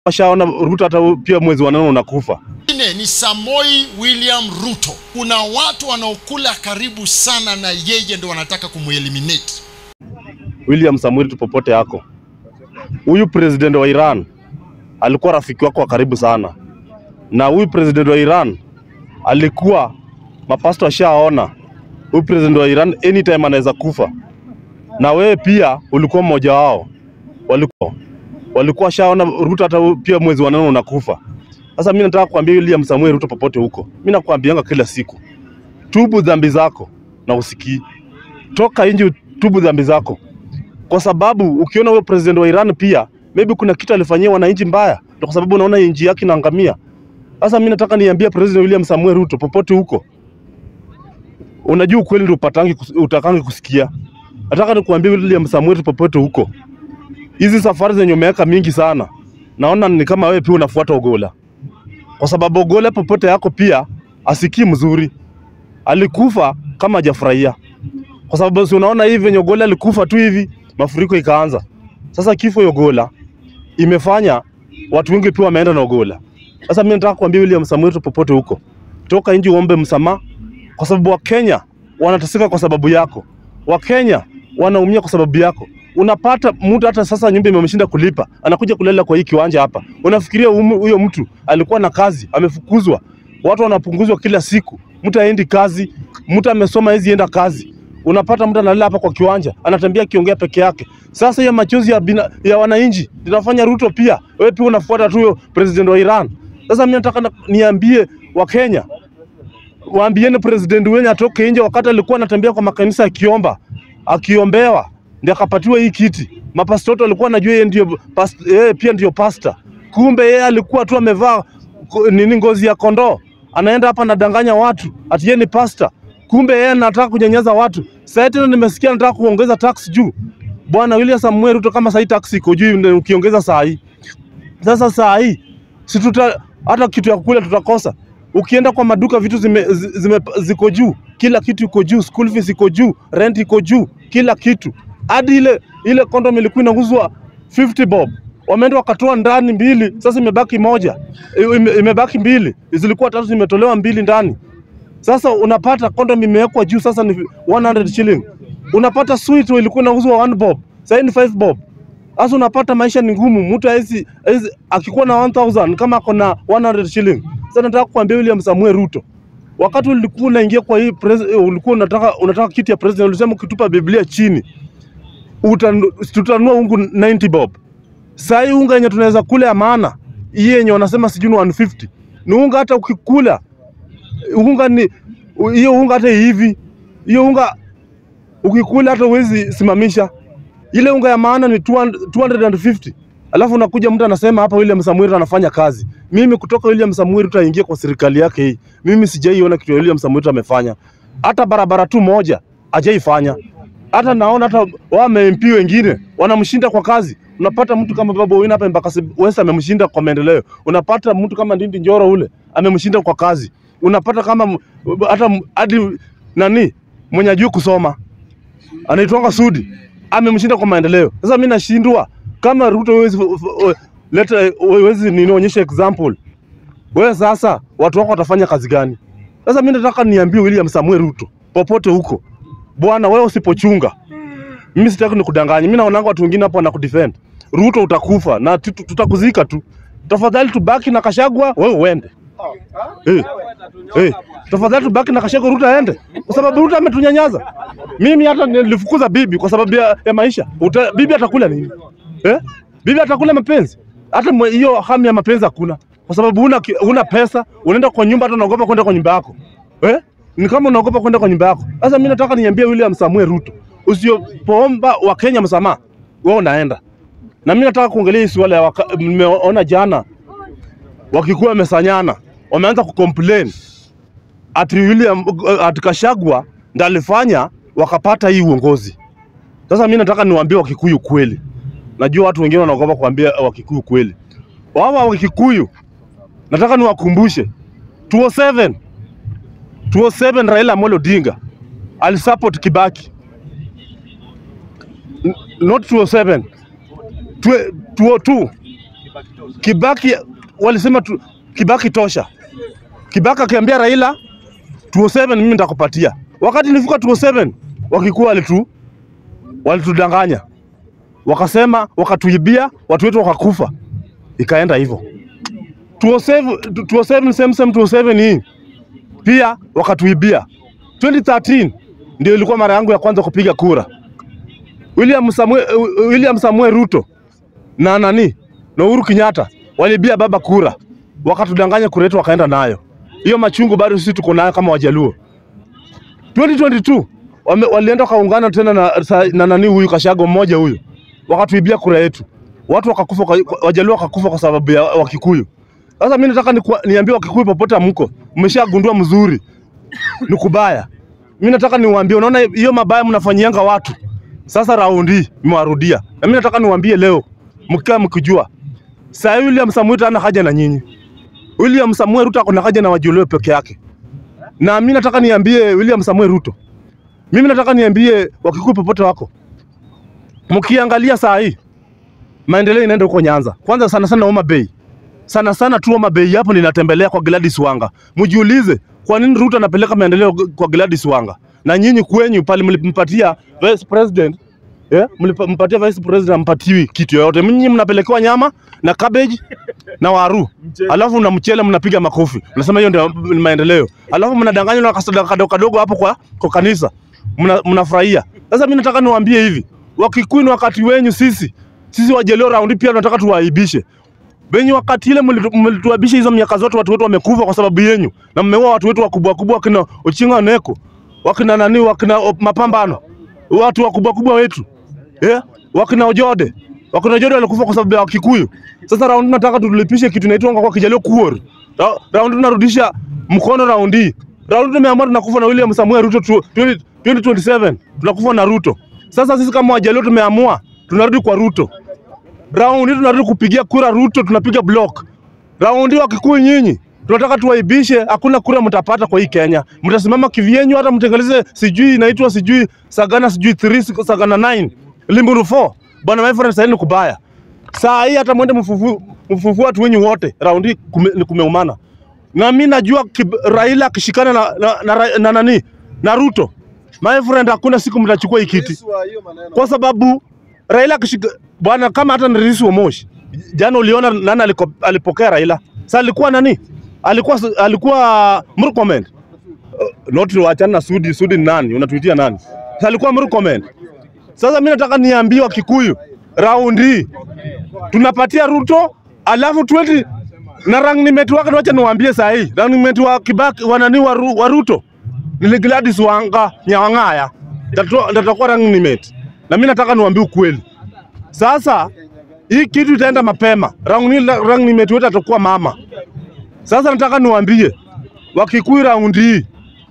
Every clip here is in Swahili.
washaona Ruto hata pia mwezi wa nane unakufa. Mwingine ni Samoi William Ruto. Kuna watu wanaokula karibu sana na yeye ndo wanataka kumueliminate. William Samuel tu popote yako, huyu president wa Iran alikuwa rafiki wako wa karibu sana, na huyu president wa Iran alikuwa mapasto ashaona huyu president wa Iran anytime anaweza kufa, na wewe pia ulikuwa mmoja wao, walikuwa walikuwa shaona Ruto hata pia mwezi wa nane unakufa. Sasa mimi nataka kuambia William Samuel Ruto popote huko, mimi nakwambianga kila siku, tubu dhambi zako na usikii, toka nje, tubu dhambi zako kwa sababu ukiona huyo president wa Iran pia maybe kuna kitu alifanyia wananchi mbaya, ndio kwa sababu unaona nchi yake inaangamia. Sasa mimi nataka niambie President William Samuel Ruto popote huko, unajua ukweli ndio upatangi kus- utakangi kusikia. Nataka nikuambie William Samuel Ruto popote huko, hizi safari zenye umeweka mingi sana, naona ni kama wewe pia unafuata Ogola, kwa sababu Ogola popote yako pia asikii mzuri, alikufa kama hajafurahia kwa sababu si unaona hivi venye Ogola alikufa tu hivi, mafuriko ikaanza. Sasa kifo ya Ogola imefanya watu wengi pia wameenda na Ogola. Sasa mimi nataka kuambia William Samuel Ruto popote huko, toka nje uombe msamaha, kwa sababu Wakenya wanateseka kwa sababu yako, Wakenya wanaumia kwa sababu yako. Unapata mtu hata sasa nyumba imemshinda kulipa, anakuja kulala kwa hii kiwanja hapa. Unafikiria humu- huyo mtu alikuwa na kazi, amefukuzwa, watu wanapunguzwa kila siku, mtu aendi kazi, mtu amesoma hezi enda kazi unapata mtu analala hapa kwa kiwanja anatembea akiongea peke yake. Sasa hiyo machozi ya, bina, ya wananchi linafanya Ruto pia wewe pia unafuata tu huyo president wa Iran. Sasa mimi nataka na- niambie Wakenya waambieni president wenye atoke nje, wakati alikuwa anatembea kwa makanisa akiomba akiombewa ndio akapatiwa hii kiti. Mapastoto walikuwa anajua yeye ndio past, yeye pia ndio pasta, kumbe yeye alikuwa tu amevaa ko- nini ngozi ya kondoo, anaenda hapa anadanganya watu ati yeye ni pasta, kumbe yeye anataka kunyanyaza watu. Sasa tena nimesikia anataka kuongeza tax juu. Bwana William Samuel Ruto, kama sahii tax iko juu, ndio ukiongeza saa hii sasa saa hii si tuta hata kitu ya kukula tutakosa. Ukienda kwa maduka vitu zime, zi- zime, ziko juu, kila kitu iko juu, school fees iko juu, rent iko juu, kila kitu. Hadi ile ile condom ilikuwa inauzwa 50 bob, wameenda wakatoa ndani mbili, sasa imebaki moja, I- ime, imebaki mbili, zilikuwa tatu, zimetolewa mbili ndani. Sasa unapata condom imewekwa juu, sasa ni 100 shilling. Unapata sweet ilikuwa inauzwa 1 bob, sasa ni 5 bob. Sasa unapata maisha ni ngumu, mtu hawezi hawezi akikuwa na 1000 kama ako na 100 shilling. Sasa nataka kuambia William Samuel Ruto, wakati ulikuwa unaingia kwa hii pres- ulikuwa unataka unataka kiti ya president, ulisema ukitupa Biblia chini utanu- tutanunua ungu 90 bob. Saa hii unga yenye tunaweza kula ya maana hii yenye wanasema sijui ni 150 ni unga, hata ukikula unga ni hiyo unga hata hivi hiyo unga ukikula hata huwezi simamisha ile unga ya maana ni 200 250 alafu unakuja mtu anasema hapa William Samuel Ruto anafanya kazi. Mimi kutoka William Samuel Ruto aingie kwa serikali yake hii, mimi sijaiona kitu ya William Samuel Ruto amefanya, hata barabara tu moja hajaifanya. Hata naona hata wame MP wengine wanamshinda kwa kazi. Unapata mtu kama Babu Owino hapa Embakasi West amemshinda kwa maendeleo. Unapata mtu kama Ndindi Njoro ule amemshinda kwa kazi. Unapata kama m- hata m- hadi nani mwenye ajui kusoma anaitwanga Sudi amemshinda kwa maendeleo. Sasa mimi nashindwa kama Ruto huwezi leta huwezi ninionyesha example. Wewe sasa watu wako watafanya kazi gani? Sasa mimi nataka niambie William Samuel Ruto popote huko, bwana, wewe usipochunga, mimi sitaki nikudanganye. Mimi naonanga watu wengine hapo wanakudefend. Ruto utakufa na tutu- tutakuzika tu. Tafadhali tubaki na Kashagwa, wewe uende. Eh, eh, tafadhali tubaki na Kashagwa, Ruto aende, kwa sababu Ruto ametunyanyaza. Mimi hata nilifukuza bibi kwa sababu ya, ya maisha. Uta, bibi atakula nini eh? Bibi atakula mapenzi? Hata mwe- hiyo hamu ya mapenzi hakuna, kwa sababu una, una pesa, unaenda kwa nyumba, hata unaogopa kwenda kwa nyumba yako eh? Ni kama unaogopa kwenda kwa nyumba yako. Sasa mimi nataka niambie William Samuel Ruto, usipoomba Wakenya msamaha, wewe unaenda na mimi nataka kuongelea hii swala ya waka- nimeona jana wakikuwa wamesanyana wameanza kucomplain ati William ati Kashagwa ndo alifanya wakapata hii uongozi. Sasa mimi nataka niwaambie Wakikuyu kweli, najua watu wengine wanaogopa kuambia Wakikuyu kweli. Wao Wakikuyu nataka niwakumbushe 207 207 Raila Amolo Odinga alisupport Kibaki N- not 207 Twe- 202 Kibaki walisema tu, Kibaki tosha. Kibaki akiambia Raila 207 mimi nitakupatia. Wakati nilifika 207 wakikuwa walitu walitudanganya, wakasema wakatuibia, watu wetu wakakufa, ikaenda hivyo. 207 207 same same 207 hii pia wakatuibia. 2013 ndio ilikuwa mara yangu ya kwanza kupiga kura. William Samuel, William Samuel Ruto na nani na Uhuru Kenyatta walibia baba kura, wakatudanganya kura yetu wakaenda nayo. Hiyo machungu bado sisi tuko nayo kama Wajaluo. 2022 wame, walienda wakaungana tena na, sa- na nani huyu Kashago mmoja huyu, wakatuibia kura yetu, watu wakakufa, kwa- Wajaluo wakakufa kwa sababu ya Wakikuyu. Sasa mimi nataka niku- niambie Wakikuyu popote mko, mmeshagundua mzuri ni kubaya. Mimi nataka niwaambie, unaona hiyo mabaya mnafanyianga watu, sasa raundi mmewarudia, na mimi nataka niwaambie leo, mkikaa mkijua, saa hii William Samuel Ruto hana haja na nyinyi. William Samuel Ruto akona haja na Wajaluo peke yake, na mimi nataka niambie William Samuel Ruto, mimi nataka niambie Wakikuyu popote wako, mkiangalia saa hii maendeleo inaenda huko Nyanza, kwanza sana sana Homa Bay sana sana tu Homa Bay hapo ninatembelea kwa Gladys Wanga. Mjiulize kwa nini Ruto anapeleka maendeleo g- kwa Gladys Wanga na nyinyi kwenyu pale mlimpatia vice president eh, mlimpatia vice president mpatiwi kitu yoyote. Nyinyi mnapelekewa nyama na cabbage na waru, alafu na mchele mnapiga makofi, mnasema hiyo ndio ni maendeleo, alafu mnadanganywa na kasadaka kadogo kadogo hapo kwa, kwa kanisa mna- mnafurahia. Sasa mimi nataka niwaambie hivi, Wakikuyu ni wakati wenyu, sisi sisi Wajaluo raundi pia tunataka tuwaibishe Benyi wakati ile mlitu- mlituabisha hizo miaka zote, watu wetu wamekufa kwa sababu yenyu, na mmeua watu wetu wakubwa wakubwa, wakina Ochinga Oneko, wakina nani, wakina o- mapambano, watu wakubwa wakubwa wetu yeah? wakina Ojode, wakina Ojode walikufa kwa sababu ya Wakikuyu. Sasa raundi nataka tulipishe kitu inaitwa kwa Kijaluo kuor. Ra- Raundi tunarudisha mkono raundi. Raundi tumeamua tunakufa na William Samuel Ruto tu- 20 2027 tunakufa na Ruto. Sasa sisi kama Wajaluo tumeamua tunarudi kwa Ruto raundi tunarudi kupigia kura Ruto, tunapiga block. Raundi wa Kikuyu nyinyi tunataka tuwaibishe, hakuna kura mtapata kwa hii Kenya. Mtasimama kivyenyu, hata mtengeleze sijui inaitwa sijui Sagana sijui 3 Sagana 9 Limuru 4 bwana, my friend, sasa ni kubaya. Saa hii hata mwende mfufu mfufu watu wenyu wote, raundi kume, ni kumeumana. Na mimi najua kib- Raila akishikana na, na, na, na, na nani na Ruto, my friend, hakuna siku mtachukua hii kiti kwa sababu Raila akishika bwana, kama hata ni rais wa Moshi jana, uliona nani aliko, alipokea Raila? Sasa alikuwa nani? Alikuwa alikuwa Murkomen. Uh, not wachana na Sudi. Sudi ni nani? Unatuitia nani? Sasa alikuwa Murkomen. Sasa mimi nataka niambie wa Kikuyu raundi tunapatia Ruto alafu 20 na running mate wake, wacha niwaambie saa hii running mate wa Kibaki wa nani wa, Ru, wa Ruto ni Gladys Wanga Nyawang'aya, tatakuwa running mate, na mimi nataka niwaambie ukweli. Sasa hii kitu itaenda mapema, running running mate wetu atakuwa mama. Sasa nataka niwaambie Wakikuyu raundi hii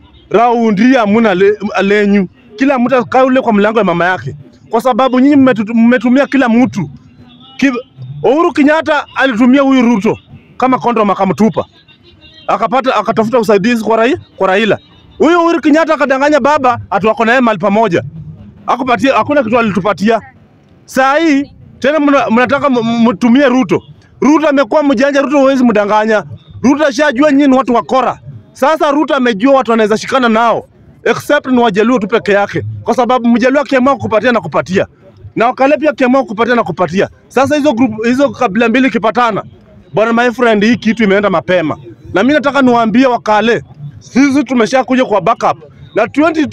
raundi hii hamuna le, lenyu, kila mtu akae ule kwa mlango ya mama yake, kwa sababu nyinyi mmetu- mmetumia kila mtu Ki- Uhuru Kenyatta alitumia huyu Ruto kama kondom akamtupa, akapata akatafuta usaidizi kwa, rai, kwa Raila. Huyu Uhuru Kenyatta akadanganya baba ati wako naye mahali pamoja, akupatia hakuna kitu alitupatia. Saa hii tena mna- mnataka m- m- mtumie Ruto. Ruto amekuwa mjanja, Ruto huwezi mdanganya. Ruto ashajua nyinyi ni watu wakora. Sasa Ruto amejua watu wanaweza shikana nao except ni Wajaluo tu peke yake, kwa sababu Mjaluo akiamua kukupatia na kupatia na Wakale pia akiamua kukupatia na kupatia. Sasa hizo group, hizo kabila mbili ikipatana, bwana my friend, hii kitu imeenda mapema, na mimi nataka niwaambie Wakale, sisi tumesha kuja kwa backup na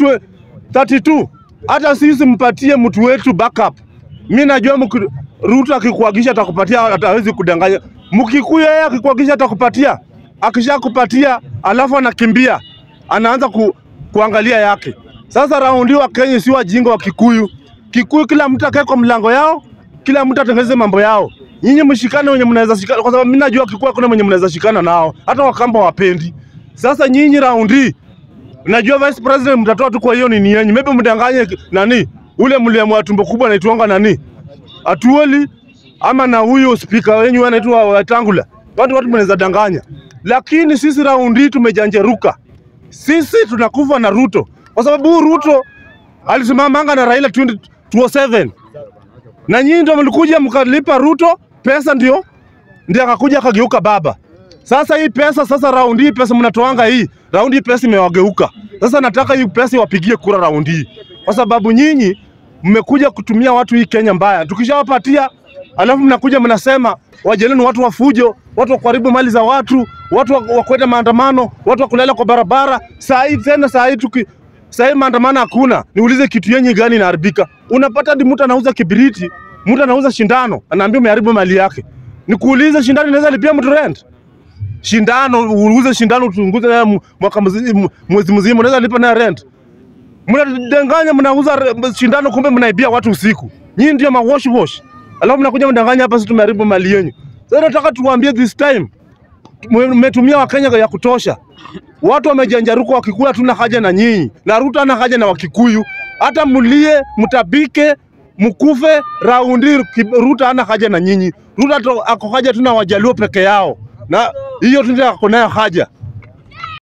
2032 hata sisi mpatie mtu wetu backup. Mimi najua mki- Ruto akikuagisha atakupatia, atawezi kudanganya. Mkikuyu yeye akikuagisha atakupatia, akishakupatia alafu anakimbia anaanza ku, kuangalia yake. Sasa raundi wa Kenya si wajinga wa Kikuyu. Kikuyu kila mtu akae kwa mlango yao, kila mtu atengeneze mambo yao. Nyinyi mshikane wenye mnaweza shikana, kwa sababu mimi najua Kikuyu hakuna mwenye mnaweza shikana nao, hata Wakamba wapendi. Sasa nyinyi raundi Najua vice president mtatoa tu kwa hiyo nini yenyu. Maybe mdanganye ki- nani? Ule mliamua tumbo kubwa anaitwanga nani? Atuoli ama na huyo speaker wenyu anaitwa Wetangula. Watu watu mnaweza danganya. Lakini sisi raundi hii tumejanjeruka. Sisi tunakufa na Ruto. Kwa sababu huyu Ruto alisimamanga na Raila 2027. Na nyinyi ndio mlikuja mkalipa Ruto pesa ndio ndiye akakuja akageuka baba. Sasa hii pesa sasa, raundi hii pesa mnatoanga hii, raundi hii pesa imewageuka. Sasa nataka hii pesa iwapigie kura raundi hii, kwa sababu nyinyi mmekuja kutumia watu hii Kenya mbaya. Tukishawapatia alafu mnakuja mnasema wajeleni watu wa fujo, watu wa kuharibu mali za watu, watu wa wa kwenda maandamano, watu wa kulala kwa barabara. Saa hii tena, saa hii tuki saa hii maandamano hakuna. Niulize kitu yenye gani inaharibika? Unapata hadi mtu anauza kibiriti, mtu anauza shindano, anaambia umeharibu mali yake. Nikuulize, shindano inaweza lipia mtu rent? Shindano uuze shindano utunguze nayo mu- mwaka mzima, mu- mwezi mzima, unaweza lipa nayo rent? Mnadanganya, mnauza re- shindano, kumbe mnaibia watu usiku. Nyinyi ndio ma wash wash, alafu mnakuja mdanganya hapa, sisi tumeharibu mali yenu. Sasa nataka tuwaambie this time, mmetumia Wakenya ya kutosha. Watu wamejanjaruka, Wakikuyu hatuna haja na nyinyi, na Ruto hana haja na Wakikuyu. Hata mlie, mtabike, mkufe raundi, ki- Ruto hana haja na nyinyi. Ruto ato- ako haja tu na Wajaluo peke yao, na hiyo tu ndio ako nayo haja.